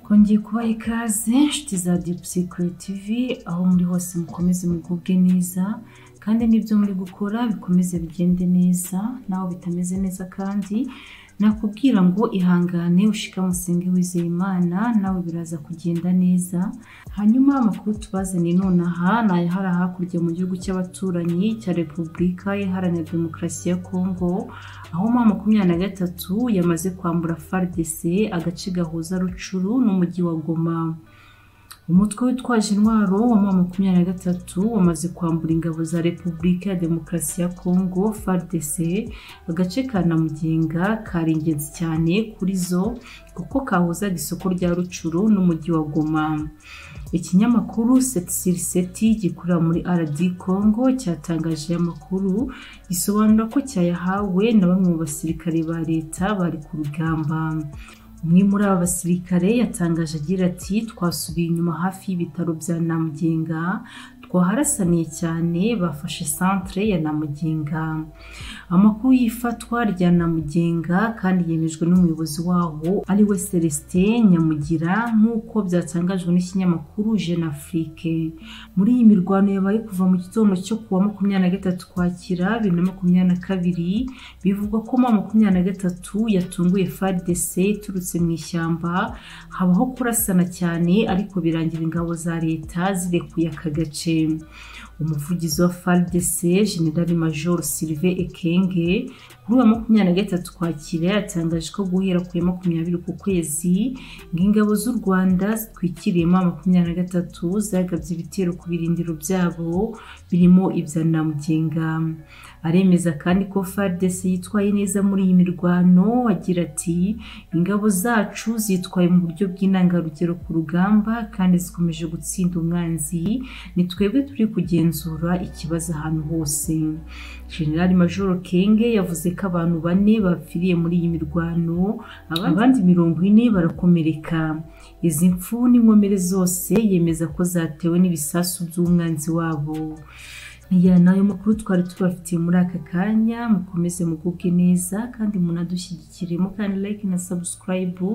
Kongeye kubaha ikaze inshuti za Deep Secret TV aho muri hose mukomeze mugubwe neza kandi n'ibyo muri gukora bikomeze bigende neza naho bitameze neza kandi nakubwira ngo ihangane ushikamusenge wizeye imana nawe biraza kugenda neza hanyuma amakuru tubazaniye nonaha ni ayahari hakurya mu gihugu cy'abaturanyi cya repubulika iharanira demokarasi ya kongo aho mu makumyabiri na gatatu yamaze kwambura fardc agace gahuza rucuru n'umujyi wa goma umutwe witwaje intwaro wa mu makumyabiri na gatatu wamaze kwambura ingabo za repubulika ya demokarasi ya kongo fardc agace ka namugenga kari ingenzi cyane kuri zo kuko kahuzaga isoko rya rucuru n'umujyi wa goma ikinyamakuru seti gikorera muri rd congo cyatangaje amakuru gisobanura ko cyayahawe na bamwe mu basirikare ba leta bari ku rugamba umwe muri aba basirikare yatangaje agira ati twasubiye inyuma hafi y'ibitaro bya namugenga twaharasaniye cyane bafashe centre ya namugenga amakuru y'ifatwa rya namugenga kandi yemejwe n'umuyobozi wawo ari we celestin nyamugira nk'uko byatangajwe n'ikinyamakuru jeune afrique muri iyi mirwano yabaye kuva mu gitondo cyo kuwa makumyabiri na gatatu kwakira bibiri na makumyabiri na kabiri bivugwa ko ma makumyabiri na gatatu yatunguye fardc iturutse mu ishyamba habaho kurasana cyane ariko birangira ingabo za leta zirekuye aka gace umuvugizi wa fardc generali major sylvain ekenge kuri uwa makumyabiri na gatatu kwakira yatangaje ko guhera ku ya makumyabiri ku kwezi ngo ingabo z'u rwanda zitwikiriyemo makumyabiri na gatatu zagabye ibitero ku birindiro byabo birimo ibya namugenga aremeza kandi ko fardc yitwaye neza muri iyi mirwano agira ati ingabo zacu zitwaye mu buryo bw'intangarugero ku rugamba kandi zikomeje gutsinda umwanzi ni twebwe turi kugenzura ikibazo ahantu hose generali major kenge yavuze ko abantu bane bapfiriye muri iyi mirwano abandi mirongo ine barakomereka izi mfu n'inkomere zose yemeza ko zatewe n'ibisasu by'umwanzi wabo aya ni ayo makuru twari tubafitiye muri aka kanya mukomeze mugubwe neza kandi munadushyigikire mukandi like na sabusikarayibu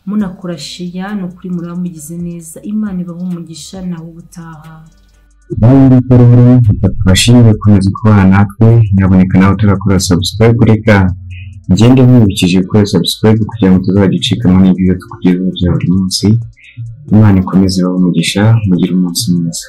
munakora sheya ni ukuri muraba mugize neza imana ibaho umugisha nawe ubutaha Bwana rero bashimire gukomeza kubana natwe nyaboneka nawe turakora sabusikarayibu reka ngende mwibukije gukora sabusikarayibu kugira ngo tuzajya ucikamo n'ibyo tukugezaho bya buri munsi imana ikomeze ibaho umugisha mugire umunsi mwiza